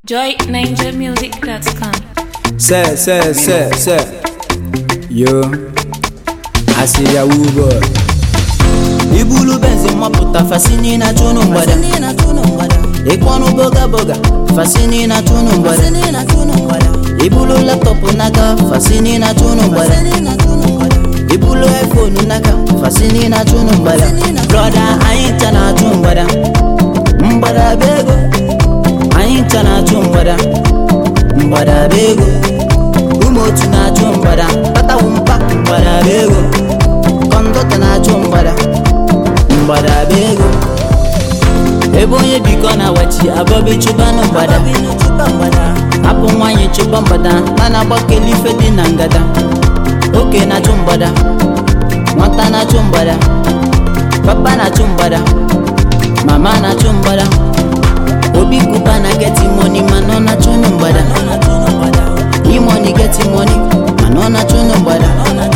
joyninjamusic.com. Say, say, say, say. Yo, I see ya woo boy. ibulu benzi mapụta fasini na tunu mgbada ịkpọnụ boga boga fasini na tunu mgbada ibulu laptọpụ n'aka fasini na tunu mgbada ibulu iphone n'aka fasini na tunu mgbada brọda anyị ncha na-atụ mgbada mgbada bụ ego anyị ncha na-atụ mgbada mgbada bụ ego ụmụ otu na-atụ mgbada tatawu mpa mgbada bụ ego kọndọta na-atụ mgbada mgbada bụ ego ebe onye bikọ na wachi abọbi chụbanụ mgbada hapụ nwanyị chụba mgbada na na-agbakeli ife dị na ngada oke na-achụ mgbada nwata na-achụ mgbada papa na-achụ mgbada mama na-achụ mgbada obi kuba na geti money mana ọ na-achụnụ mgbada imoni geti money mana ọ na-achụnụ mgbada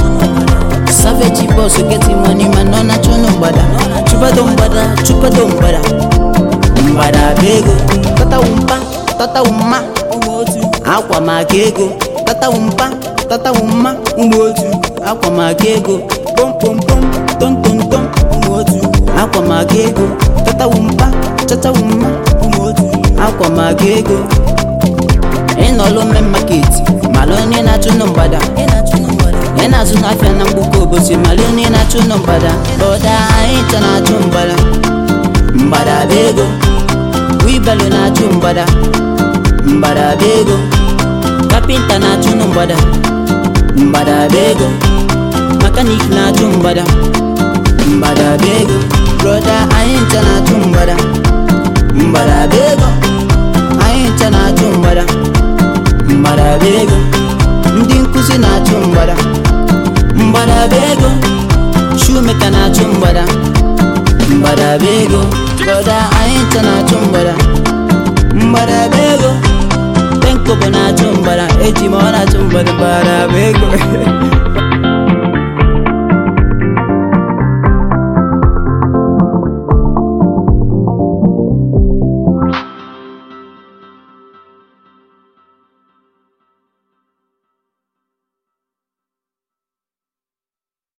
savage boss geti money mana ọ na-achụnụ mgbada chụbado mgbada chụbado mgbada mgbada bụ ego tatawu mpa tatawu mma akwa maka ego tatawu mpa tatawu mma ụmụ otu akwa maka ego pompompom tontontom ụmụ otu akwa maka ego tatawu mpa chatawu mma ụmụ otu akwa maka ego ịnọlụ mme maketi malụ onye na-achụnụ mgbada ị na-azụ n'afịa na mgbukọ obosi malụ onye na-achụnụ mgbada bọda anyị ncha na-achụ mgbada mgbada bụ ego wibelu na-achụ mgbada mgbada bụ ego kapịnta na-achụnụ mgbada mgbada bụ ego mekanik na-achụ mgbada mgbada bụ ego broda anyị ncha na-achụ mgbada mgbada bụ ego anyị ncha na-achụ mgbada mgbada bụ ego ndị nkụzi na-achụ mgbada mgbada bụ ego shumeka na-achụ mgbada mgbada bụ ego broda anyị ncha na-achụ mgbada mgbada bụ ego penkobo na-achụ mgbada eji m ọ na-achụ mgbada mgbada bụ ego